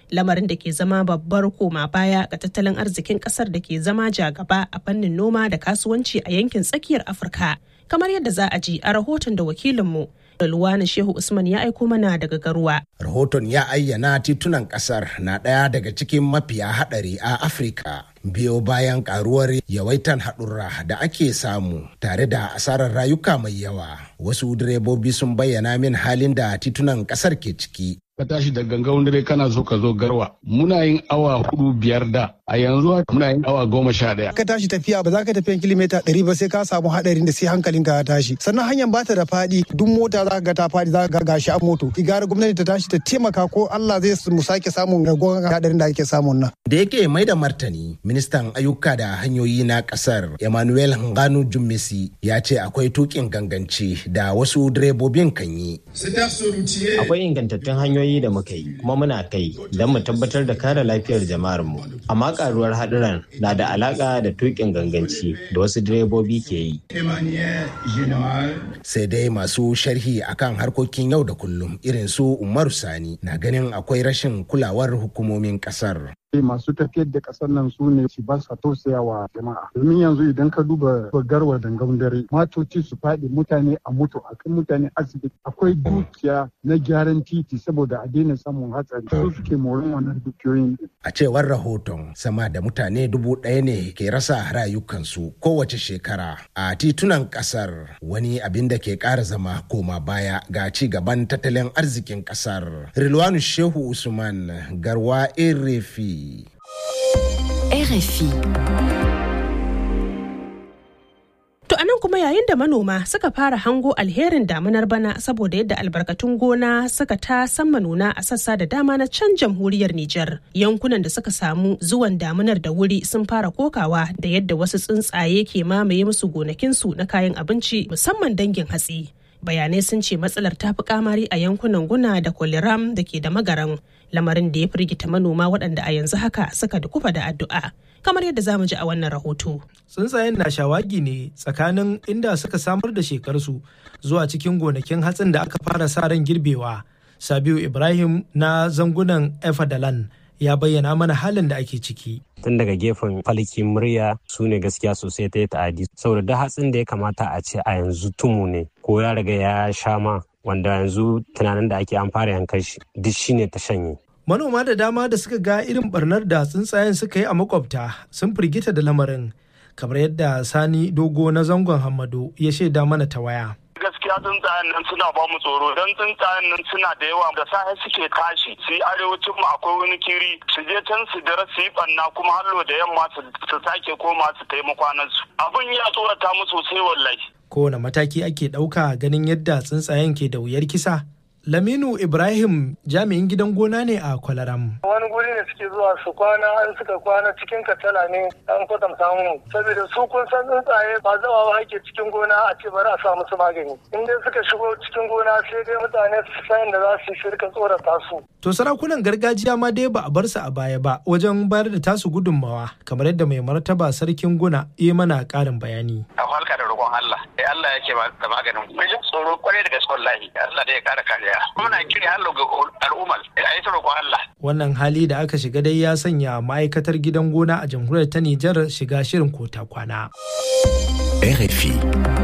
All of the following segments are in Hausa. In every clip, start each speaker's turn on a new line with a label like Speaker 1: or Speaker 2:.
Speaker 1: lamarin da ke zama babbar koma baya ga tattalin arzikin kasar da ke zama jagaba a fannin noma da kasuwanci a yankin tsakiyar afirka kamar yadda za a ji a rahoton da wakilinmu Luwani Shehu Usman ya aiko mana daga garuwa.
Speaker 2: Rahoton ya ayyana titunan kasar na ɗaya daga cikin mafiya haɗari a Afirka. Biyo bayan karuwar yawaitan haɗurra da ake samu tare da asarar rayuka mai yawa. Wasu direbobi sun bayyana min halin da titunan ƙasar ke ciki.
Speaker 3: ka tashi da gangan dare kana so ka zo garwa muna yin awa hudu biyar da a yanzu muna yin awa goma sha daya.
Speaker 4: ka tashi tafiya ba za ka tafiya kilomita ɗari ba sai ka samu haɗarin da sai hankalinka ya tashi sannan hanyar bata da faɗi duk mota za ka ga ta faɗi za ka ga gashi a moto igara gwamnati ta tashi ta taimaka ko Allah zai mu sake samun ragowar haɗarin da ake samun nan.
Speaker 2: da yake mai da martani ministan ayyuka da hanyoyi na ƙasar emmanuel nganu jummesi ya ce akwai tukin ganganci da wasu direbobin kan yi.
Speaker 5: akwai ingantattun hanyoyi da muka yi kuma muna kai don mu tabbatar da kare lafiyar jama'ar mu amma karuwar haɗuran na da alaka da tukin ganganci da wasu direbobi ke yi
Speaker 2: sai dai masu sharhi akan harkokin yau da kullum irin su umaru sani na ganin akwai rashin kulawar hukumomin kasar
Speaker 6: masu tafiyar da kasar nan su ne su ba sa tausaya wa jama'a domin yanzu idan ka duba garwa dangan dare matoci su faɗi mutane a mutu a kan mutane asibiti akwai dukiya na gyaran titi saboda a daina samun hatsari su suke morin wannan dukiyoyin
Speaker 2: a cewar rahoton sama da mutane dubu ɗaya ne ke rasa rayukansu kowace shekara a titunan kasar wani abin da ke ƙara zama koma baya ga ci gaban tattalin arzikin kasar rilwanu shehu usman garwa erefi
Speaker 7: RFI.
Speaker 1: To anan kuma yayin da manoma suka fara hango alherin damunar bana saboda yadda albarkatun gona suka ta sama nuna a sassa da dama na can jamhuriyar Nijar. Yankunan da suka samu zuwan damunar da wuri sun fara kokawa da yadda wasu tsuntsaye ke mamaye musu gonakinsu na kayan abinci musamman dangin hatsi. Bayanai sun ce matsalar ta fi kamari a yankunan guna da kwaliram da ke da magaran lamarin da ya firgita manoma waɗanda a yanzu haka suka dukufa da addu'a. kamar yadda za mu ji a wannan rahoto.
Speaker 8: Tsuntsayen na shawagi ne tsakanin inda suka samar da shekarsu zuwa cikin gonakin hatsin da aka fara sa ran girbewa. Sabiu Ibrahim na zangunan Efadalan ya bayyana mana halin da ake ciki.
Speaker 5: tun daga gefen falkin murya su ne gaskiya sosai ta yi ta'adi saboda duk hatsin da ya kamata a ce a yanzu tumu ne ko ya riga ya sha ma wanda yanzu tunanin da ake an fara yankan shi duk shine ta shanye
Speaker 8: manoma da dama da suka ga irin barnar da tsuntsayen suka yi a makwabta sun firgita da lamarin kamar yadda sani dogo na zangon hamado ya shaida mana ta waya
Speaker 9: gaskiya tsuntsayen nan suna ba mu tsoro don tsuntsayen nan suna da yawa da safe suke tashi su yi arewacin mu akwai wani kiri su je can su dare su yi banna kuma hallo da yamma su sake koma su taimaka su abin ya tsorata mu sosai wallahi
Speaker 8: kowane mataki ake ɗauka ganin yadda tsuntsayen ke da wuyar kisa Laminu Ibrahim jami'in gidan gona ne a Kwalaram.
Speaker 10: Wani guri ne suke zuwa su kwana an suka kwana cikin katala ne an kwatanta mu. Saboda su kun san tsuntsaye ba zawa ba ake cikin gona a ce bari a sa musu magani. In dai suka shigo cikin gona sai dai mutane su san da za su yi shirka tsorata su.
Speaker 8: To sarakunan gargajiya ma dai ba a bar su a baya ba wajen bayar da tasu gudunmawa kamar yadda mai martaba sarkin guna ya mana ƙarin bayani.
Speaker 9: A halka da roƙon Allah. Allah yake da maganin. Mai jin tsoro kwarai da gaske wallahi. Allah da ya kara kariya. muna kiri hallo ga al'ummar a yi roƙon Allah.
Speaker 8: Wannan hali da aka shiga dai ya sanya ma'aikatar gidan gona a jamhuriyar ta Nijar shiga shirin kota kwana.
Speaker 7: RFI.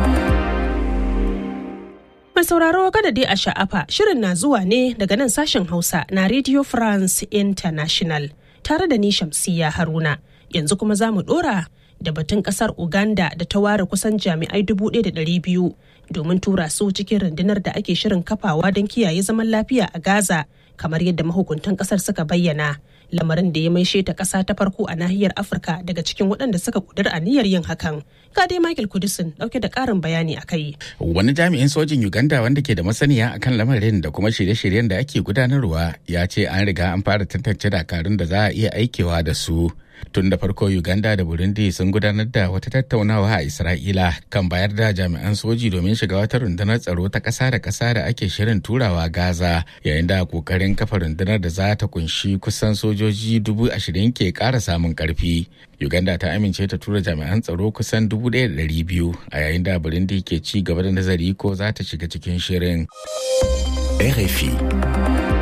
Speaker 1: Mai sauraro kada dai a sha'afa shirin na zuwa ne daga nan sashen Hausa na Radio France International tare da ni Shamsiya Haruna. Yanzu kuma za mu ɗora da batun kasar Uganda da ta ware kusan jami'ai 1,200 domin tura su cikin rundunar da ake shirin kafawa don kiyaye zaman lafiya a Gaza kamar yadda mahukuntan kasar suka bayyana. Lamarin da ya maishe ta kasa ta farko a nahiyar Afirka daga cikin waɗanda suka kudur aniyar yin hakan. Ga dai Michael Kudisin ɗauke da ƙarin bayani a kai.
Speaker 11: Wani jami'in sojin Uganda wanda ke da masaniya akan lamarin da kuma shirye-shiryen da ake gudanarwa ya ce an riga an fara tantance dakarun da za a iya aikewa da su. tun da farko uganda da burundi sun gudanar da wata tattaunawa a isra'ila kan bayar da jami'an soji domin shiga wata rundunar tsaro ta ƙasa da ƙasa da ake shirin turawa gaza yayin da kokarin kafa rundunar da za ta kunshi kusan sojoji dubu ashirin ke ƙara samun ƙarfi uganda ta amince ta tura jami'an tsaro kusan dubu ɗaya da ɗari biyu a yayin da burundi ke ci gaba da nazari ko za ta shiga cikin shirin
Speaker 7: RFI